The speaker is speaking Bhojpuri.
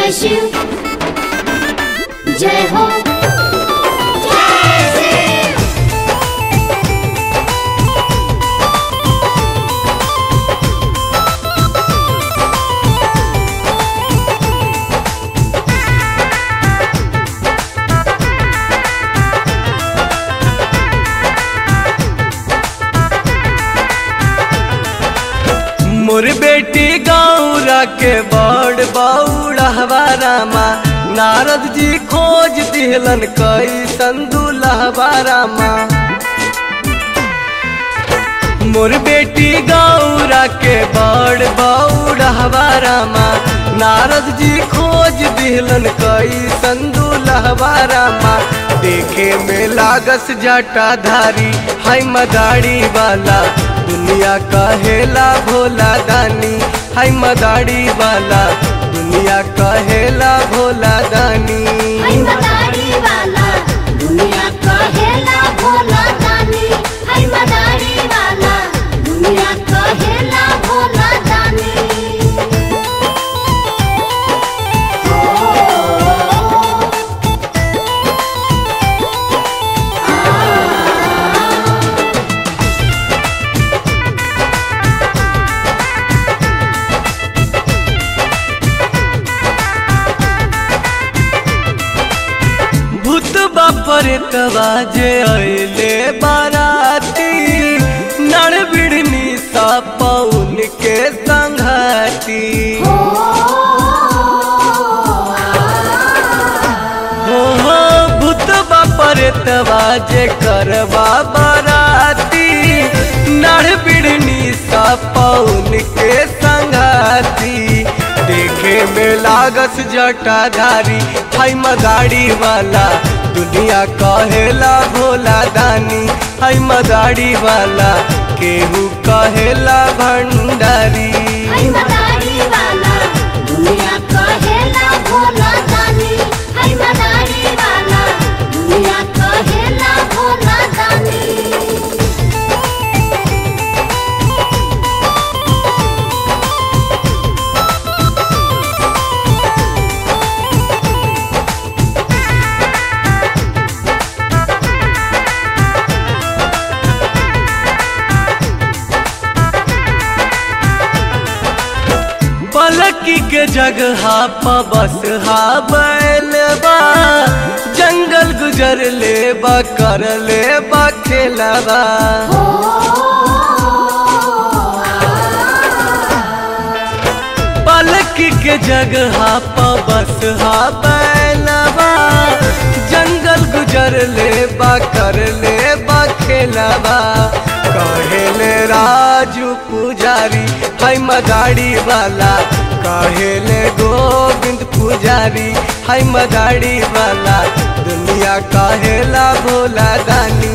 जय शिव जय हो जय शिव मोर बेटी गौरा के बड़ बौड़हवा रामा नारद जी खोज दिहलन कई संदुलहवा रामा मोर बेटी गौरा के बड़ बौड़हवा रामा नारद जी खोज दिहलन कई संदुलहवा रामा देखे में लागस जटाधारी हाय मदारी वाला दुनिया कहेला भोला दानी हाय मदारी वाला दुनिया कहेला भोला दानी हाय मदारी वाला दुनिया कहेला भोला दानी हाय मदारी वाला दुनिया कहेला भोला दानी भूत बापर तवाजे अले बाराती नड़ बिड़नी सा पौन के संघाती हो हो हो भूत बापर तवाजे करवा बाराती नड़ बिड़नी सा पौन के संघाती देखे में लागस जटाधारी हाय मदारी वाला दुनिया कहेला भोला दानी हाय मदारी वाला केहू कहेला भंडारी हाय मदारी वाला दुनिया कहेला भोला दानी हाय मदारी वाला दुनिया कहेला भोला दानी पलकी के जगह प बस हा बैलबा जंगल गुजर ले बा कर ले बा खेलबा पलकी के जगह प बस हा बैलबा जंगल गुजर ले बा कर ले बा खेलबा कहेले राजू पुजारी हाय मदारी वाला कहेले गोविंद पुजारी हाय मदारी वाला दुनिया कहेला भोला दानी